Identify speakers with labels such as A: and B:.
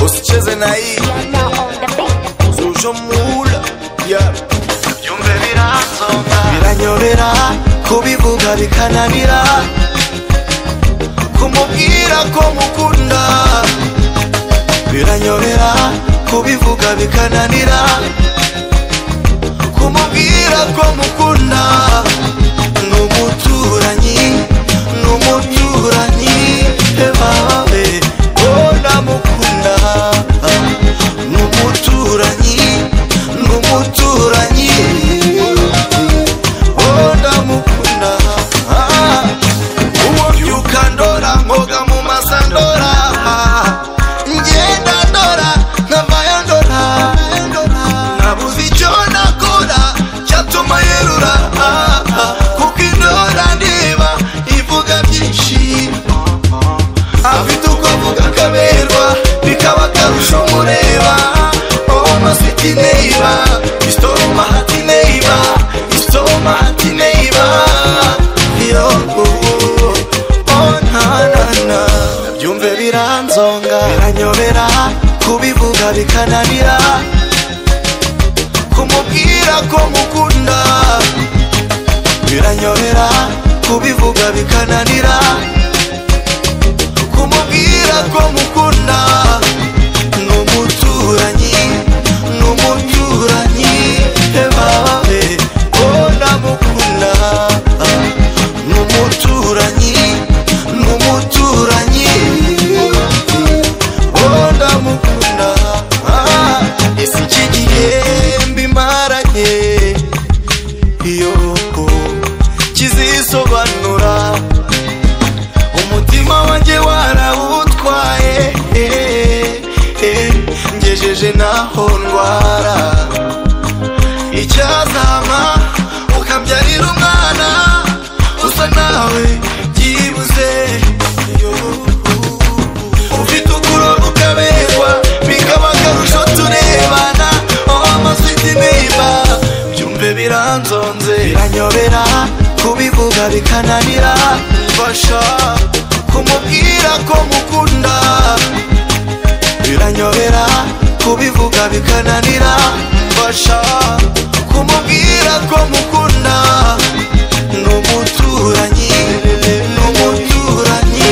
A: Usicheze na hii zuje mula yeah.
B: byumve biranzoka
A: biranyobera kubivuga bikananira kumubwira ko mukunda biranyobera kubivuga bikananira kumubwira ko mukunda n'umuturanyi n'umuturanyi ebabe bona mukunda n'umuturanyi n'umuturanyi bona mukunda Ah, uwo byukandora mwoga mu masandora ngenda ndora nkavayo ndora nabuze icyo nakora cyatuma yerura Ah, ah, kuko indora ndeba ivuga byinshi afite uko avuga akaberwa bikaba akarusho mureba oma siti neiba istoma hati neiba istoma hati neiba yo oh, na, na, na. byumve biranzonga biranyobera kubivuga bikananira kumubwira ko mukunda biranyobera kubivuga bikananira kumubwira ko mukunda n'umuturanyi n'umuturanyi ebabe bona mukunda n'umuturanyi n'umuturanyi bona mukunda Ah, ese iki gihe mbimaranye iyo kizisobanura umutima wanjye warawutwaye eh, eh, ngejeje naho ndwara icyazama ukabyarira umwana usa nawe byibuze yo, ufite ukuroga ukaberwa bikaba akarusho turebana amasiti niba byumve biranzonze biranyobera kubivuga bikananira mfasha kumubwira ko mukunda biranyobera kubivuga bikananira mfasha kumubwira ko mukunda n'umuturanyi n'umuturanyi